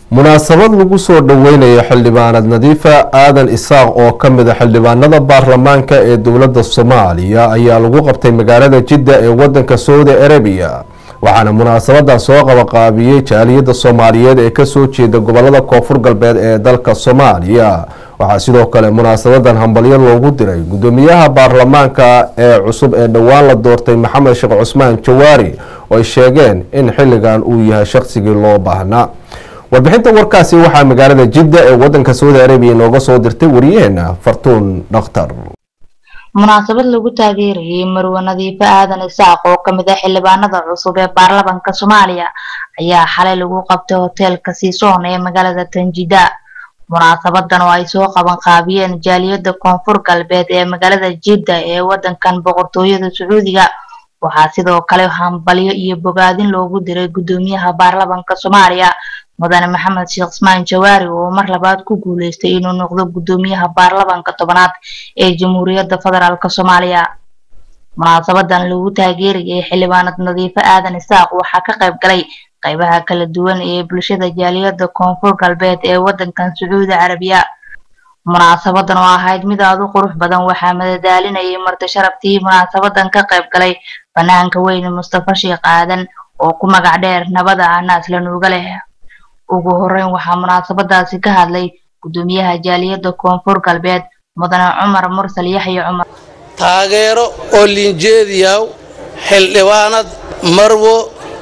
munaasabad lagu soo dhoweynayo xildhibaanad nadiifa aadan isaaq oo ka mid a xildhibaanada baarlamaanka ee dowladda soomaaliya ayaa lagu qabtay magaalada jidda ee wadanka saudi arabiya waxaana munaasabadan soo qabaqaabiyey jaaliyadda soomaaliyeed ee kasoo jeeda gobolada koonfur galbeed ee dalka soomaaliya waxaa sidoo kale munaasabadan hambalyo loogu diray gudoomiyaha baarlamaanka ee cusub ee dhowaan la doortay maxamed sheekh cusmaan jawaari oo ay sheegeen in xilligan uu yahay shaqsigii loo baahnaa warbixinta warkaasi waxaa magaalada jidda ee wadanka saudi arabiya nooga soo dirtay wariyaheena fartuun dhakhtar munaasabad lagu taageerayay marwe nadiifo aadan isaaq oo kamid ah xildhibaanada cusub ee baarlamanka soomaaliya ayaa xalay lagu qabtay hoteelka siisoon ee magaalada tanjida munaasabadan oo ay soo qaban qaabiyeen jaaliyada koonfur galbeed ee magaalada jidda ee wadankan boqortooyada sacuudiga waxaa sidoo kale hambalyo iyo bogaadin loogu diray gudoomiyaha baarlamanka soomaaliya mudane maxamed sheekh ismaan jawaari oo mar labaad ku guuleystay inuu noqdo gudoomiyaha baarlamanka tobanaad ee jamhuuriyadda federaalk soomaaliya munaasabadan lagu taageerayay xildhibaanad nadiifo aadan isaaq waxaa ka qayb galay qaybaha kala duwan ee bulshada jaaliyada koonfur galbeed ee wadankan sacuudi carabiya munaasabadan oo ahayd mid aad u qurux badan waxaa madadaalinayay marti sharaftii munaasabadan ka qayb galay banaanka weyne mustafa sheekh aadan oo ku magac dheer nabada ah naasla nuuga leh ugu horeyn waxaa munaasabadaasi ka hadlay gudoomiyaha jaaliyada koonfur galbeed mudane cumar mursal yaxya cumar taageero oo liinjeediyaw xildhibaanad marwo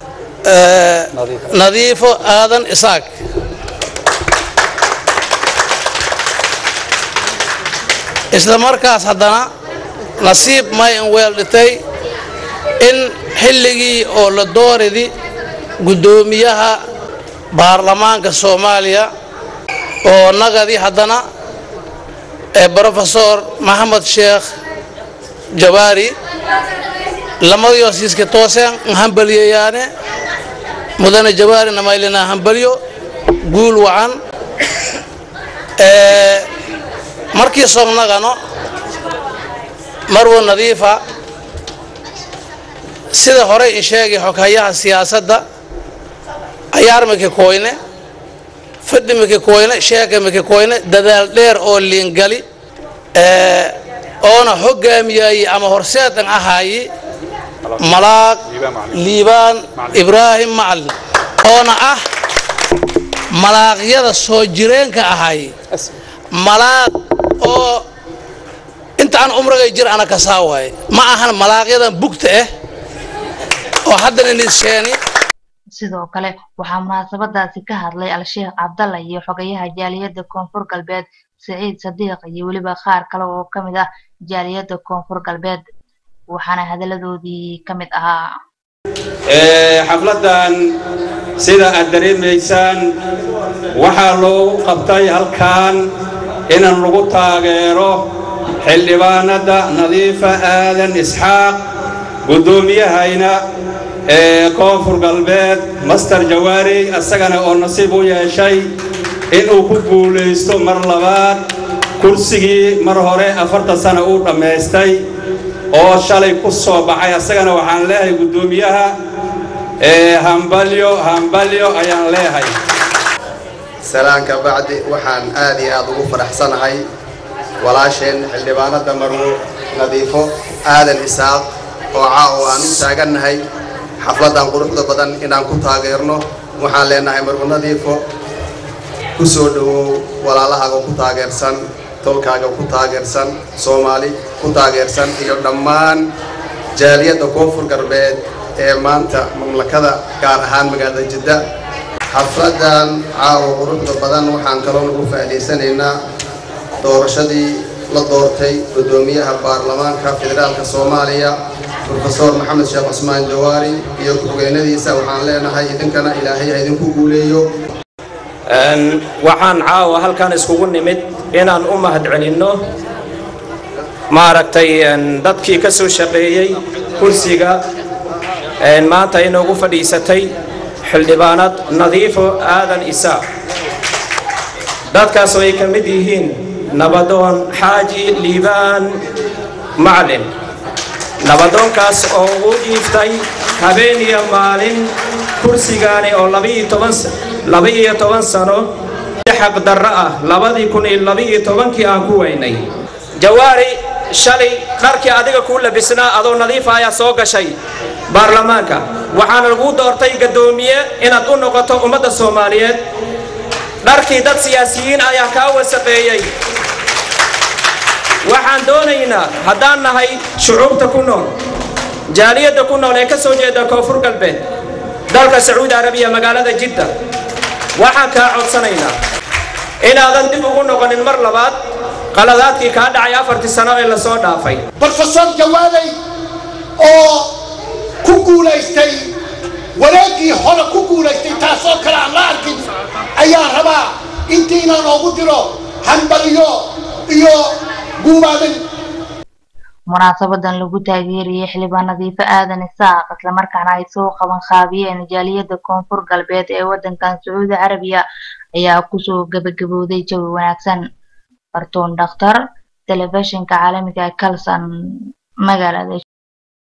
nadiifo aadan isaaq isla markaas haddana nasiib may in weel dhitay in xilligii oo la dooridi guddoomiyaha baarlamaanka soomaaliya oo nagadi haddana ee brofesor maxamed sheekh jawaari lamadii hosiiska tooseen hambaliyayaane mudane jawaari namaylina hambalyo guul wacan markii sognagano marwo nadiifa sida horey in sheegay xoghayaha siyaasadda ayaar miki koyne fadhi miki koyne sheeka miki koyne dadaal dheer oo liingali oona hoggaamiyaaye ama horseedan ahaaye malaaq liibaan ibraahim macalin oona ah malaaqyada soo jireenka ahaaye malaaq oo intaan umrigay jir ana kasaa waaye ma ahan malaaqyadan bugta ah oo haddana nisheeni sidoo kale waxaa munaasabadaasi ka hadlay al-sheekh cabdalla iyo xogayaha jaaliyadda koonfur galbeed siciid sadiiq iyo weliba qaar kale oo ka mid ah jaaliyadda koonfur galbeed waxaana hadalladoodii ka mid ahaa xafladdan sida aad dareemaysaan waxaa loogu qabtay halkan inaan lagu taageero xildhibaanadda nadiifa aadan isxaaq guddoomiyahayna ee koonfur galbeed master jawaari isagana oo nasiib u yeeshay inuu ku guulaysto mar labaad kursigii mar hore afartan sana uu dhammaystay oo shalay ku soo baxay isagana waxaan leeyahay guddoomiyaha ee hambalyo hambalyo ayaan leeyahay salaanka bacdi waxaan aad iyo aad ugu faraxsanahay walaasheen xildhibaanadda marwo nadiifo aadan isaaq oo caawo aan u taagannahay xafladdan quruxda badan inaan ku taageerno waxaan leenahay marwo nadiifo ku soo dhowow walaalahaaga ku taageersan tolkaaga ku taageersan soomaali ku taageersan iyo dhammaan jaaliyadda koonfur galbeed ee maanta mamlakada gaar ahaan magaalada jidda xafladdan caawa quruxda badan waxaan kaloo nagu faa'idaysanaynaa doorashadii la doortay guddoomiyaha baarlamaanka federaalka soomaaliya brofesor maxamed sheekh cusmaan jawaari iyo ku-hogeynadiisa waxaan leenahay idinkana ilaahay ha idinku guuleeyo waxaan caawa halkan iskugu nimid inaan u mahadcelinno maaragtay dadkii ka soo shaqeeyey kursiga maanta inoogu fadhiisatay xildhibaanad nadiifo aadan isaaq dadkaas oo ay ka mid yihiin nabadoon xaaji liibaan macalin nabadoonkaas oo u dhiiftay habeen iyo maalin kursigaani oo labiiyo toban laba-iyo toban sano xaqdarro ah labadii kun iyo laba-iyo tobankii aan ku weynay jawaari shalay dharkii adiga kuu labisnaa adoo nadiifa ayaa soo gashay baarlamaanka waxaana laguu doortay gaddoomiye inaad u noqoto ummadda soomaaliyeed dharkii dad siyaasiyiin ayaa kaa wasaqeeyey waxaan doonaynaa haddaan nahay shucuubta ku nool jaaliyadda ku nool ee ka soo jeeda koonfur galbeed dalka sacuudi arabiya magaalada jidda waxaan kaa codsanaynaa inaadan dib ugu noqonin mar labaad qaladaadkii kaa dhacay afartii sano ee lasoo dhaafay brofesor jawaaley oo ku guulaystay wareeggii hore ku guulaystay taasoo kale aan la arkin ayaa rabaa intiina noogu diro hambaliyo iyo guubaabin munaasabadan lagu taageerayay xildhibaan nadiifo aadan isaaq islamarkaana ay soo qaban qaabiyeen jaaliyadda koonfur galbeed ee waddankan sacuudi carabiya ayaa kusoo gabagabowday jawi wanaagsan bartuun dhakhtar telefishinka caalamiga ee kalson magaalada